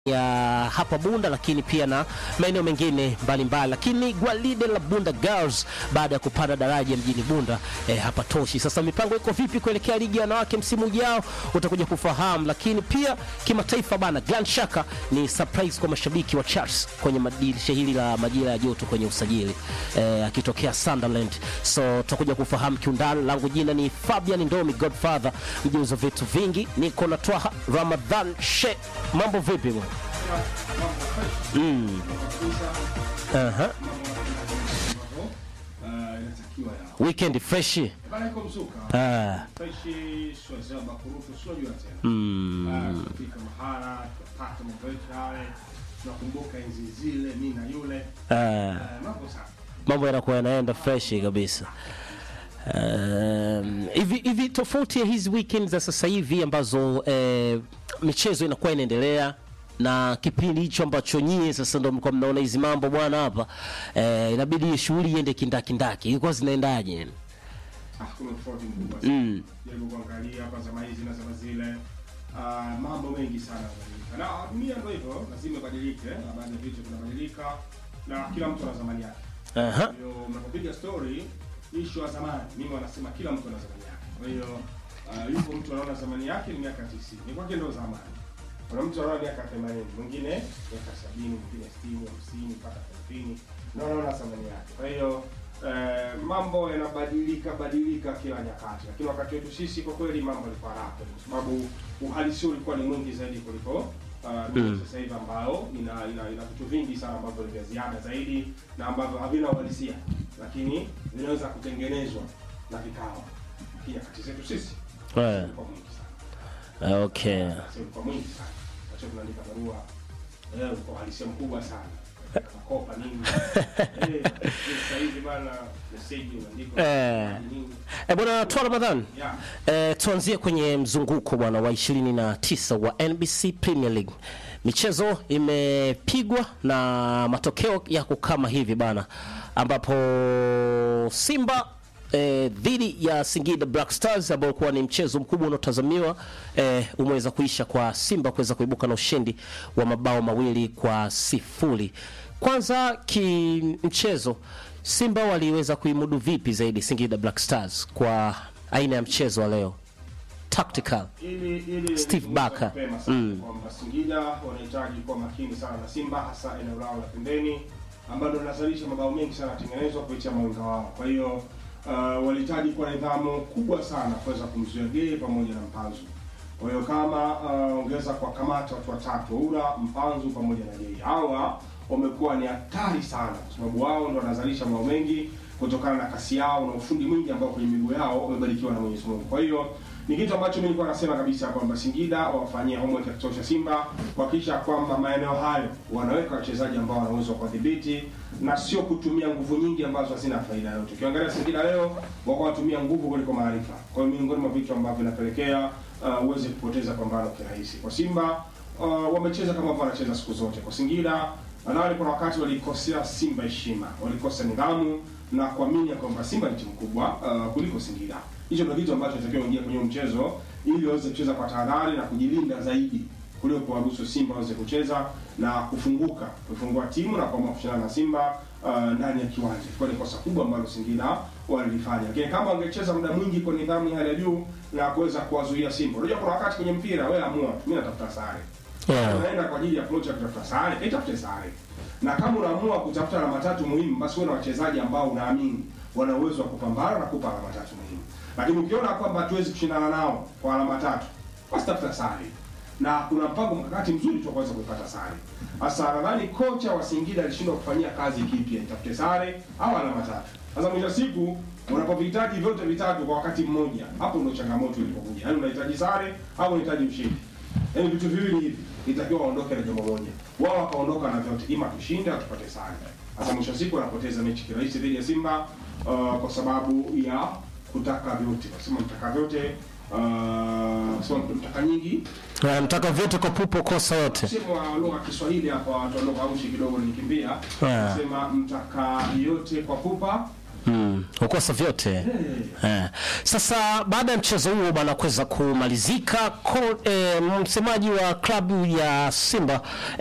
ya hapa Bunda, lakini pia na maeneo mengine mbalimbali. Lakini gwaride la Bunda Girls baada ya kupanda daraja mjini Bunda eh, hapa toshi. Sasa mipango iko vipi kuelekea ligi ya wanawake msimu ujao, utakuja kufahamu. Lakini pia kimataifa bana, Grand Shaka ni surprise kwa mashabiki wa Charles kwenye madirisha hili la majira ya joto kwenye usajili eh, akitokea Sunderland. So tutakuja kufahamu kiundani. Langu jina ni Fabian Ndomi Godfather, mjuzi wa vitu vingi. Niko na Twaha Ramadhan She. Mambo vipi bwana? Mm. Aha. inatakiwa ya Weekend fresh. bana iko mzuka Ah. freshi swazia bakurufu siojua tena Mm. Ah, tunafika mahala tunapata mambo yetu yale tunakumbuka enzi zile mi na yule Ah. Ah, mambo sana Mambo yanakuwa yanaenda fresh kabisa. Um, hivi hivi tofauti ya hizi weekend za sasa hivi ambazo eh, michezo inakuwa inaendelea na kipindi hicho ambacho nyie sasa ndo mlikuwa mnaona hizi mambo bwana hapa eh, inabidi shughuli iende kindakindaki, ilikuwa zinaendaje? Ah, kuna tofauti mkubwa sana Mm. jaribu kuangalia hapa zama hizi na zama zile Ah, mambo mengi sana yanabadilika na dunia ndo hivyo lazima ibadilike na baadhi ya vitu vinabadilika na kila mtu ana zamani yake Aha. Kwa hiyo mnapopiga story issue ya zamani, mimi wanasema kila mtu ana zamani yake. Kwa hiyo uh, yupo mtu anaona zamani yake ni miaka 90. Ni kwake ndio zamani. Kuna mtu anaona miaka 80, mwingine miaka 70, mwingine 60, 50 mpaka 30. Na anaona zamani yake. Kwa hiyo eh, mambo yanabadilika badilika kila nyakati. Lakini wakati wetu sisi kwa kweli mambo yalikuwa raha kwa sababu uhalisia ulikuwa ni mwingi zaidi kuliko Uh, dunia sasa hivi ambayo ina ina ina vitu vingi sana ambavyo ni vya ziada zaidi na ambavyo havina uhalisia lakini vinaweza kutengenezwa na vikawa pia kati zetu sisi Eh, ulikuwa mwingi sana Okay. Sasa ulikuwa mwingi sana acha tunaandika barua eh ulikuwa uhalisia mkubwa sana makopa nini eh sasa hivi bana message unaandika Eh. nini Eh, bwana Twa Ramadhan. yeah Eh, tuanzie kwenye mzunguko bwana wa 29 wa NBC Premier League. Michezo imepigwa na matokeo yako kama hivi bana, ambapo Simba eh, dhidi ya Singida Black Stars ambao ulikuwa ni mchezo mkubwa unaotazamiwa eh, umeweza kuisha kwa Simba kuweza kuibuka na ushindi wa mabao mawili kwa sifuri. Kwanza kimchezo, Simba waliweza kuimudu vipi zaidi Singida Black Stars kwa aina ya mchezo wa leo tactical ili ili Steve ni Barker. mapema sana Mm. kwamba Singida wanahitaji kuwa makini sana na Simba hasa eneo lao la pembeni ambalo linazalisha mabao mengi sana yatengenezwa kupitia mawinga wao. Kwa hiyo uh, walihitaji kuwa na nidhamu kubwa sana kuweza kumzuia Gay pamoja na Mpanzu. Kwa hiyo kama uh, ongeza kwa kamata watu watatu Ura, Mpanzu pamoja na Gay. Hawa wamekuwa ni hatari sana kwa sababu wao ndio wanazalisha mabao mengi kutokana na kasi yao na ufundi mwingi ambao kwenye miguu yao wamebarikiwa na Mwenyezi Mungu. Kwa hiyo ni kitu ambacho mimi nilikuwa nasema kabisa kwamba Singida wafanyie homework ya kutosha Simba kuhakikisha kwamba maeneo hayo wanaweka wachezaji ambao wana uwezo wa kudhibiti na sio kutumia nguvu nyingi ambazo hazina faida yote. Ukiangalia Singida leo wako wanatumia nguvu kuliko maarifa. Kwa hiyo miongoni mwa vitu ambavyo vinapelekea uh, uweze kupoteza pambano kirahisi. Kwa Simba uh, wamecheza kama ambavyo wanacheza siku zote. Kwa Singida Wanawali kuna wakati walikosea Simba heshima, walikosa nidhamu na kuamini ya kwamba Simba ni timu kubwa uh, kuliko Singida. Hicho ndio kitu ambacho inatakiwa kuingia kwenye huu mchezo ili waweze kucheza kwa tahadhari na kujilinda zaidi kuliko kuwaruhusu Simba waweze kucheza na kufunguka, kufungua timu na kuamua kushindana na Simba uh, ndani ya kiwanja. Kwa ni kosa kubwa ambalo Singida walilifanya. Lakini kama wangecheza muda mwingi kwa nidhamu ya hali ya juu na kuweza kuwazuia Simba. Unajua kuna wakati kwenye mpira wewe amua, mimi natafuta sare Yeah. unaenda kwa ajili ya approach ya kutafuta sare, itafute sare. Na kama unaamua kutafuta alama tatu muhimu, basi uwe na wachezaji ambao unaamini wana uwezo wa kupambana na kupa alama tatu muhimu. Lakini ukiona kwamba hatuwezi kushindana nao kwa alama tatu, basi tafuta sare. Na kuna mpango mkakati mzuri tu wa kuweza kupata sare. Sasa nadhani kocha wa Singida alishindwa kufanyia kazi kipya, itafute sare au alama tatu. Sasa mwisho wa siku unapovihitaji vyote vitatu kwa wakati mmoja, hapo ndio changamoto ilipokuja. Yaani unahitaji sare au unahitaji ushindi. Yaani vitu viwili hivi itakiwa waondoke na jambo moja. Wao wakaondoka na vyote, ima tushinde au tupate sare. Sasa mwisho wa siku wanapoteza mechi kirahisi dhidi ya Simba uh, kwa sababu ya kutaka vyote. Wasema mtaka vyote uh, sema mtaka nyingi. Eh, mtaka vyote kwa pupo kosa yote Sema wa lugha ya Kiswahili hapa watu wa lugha aushi kidogo nikimbia. Yeah. Sema mtaka yote kwa pupa Mm, ukosa vyote eh. Sasa baada ya mchezo huo bwana kuweza kumalizika ko, eh, msemaji wa klabu ya Simba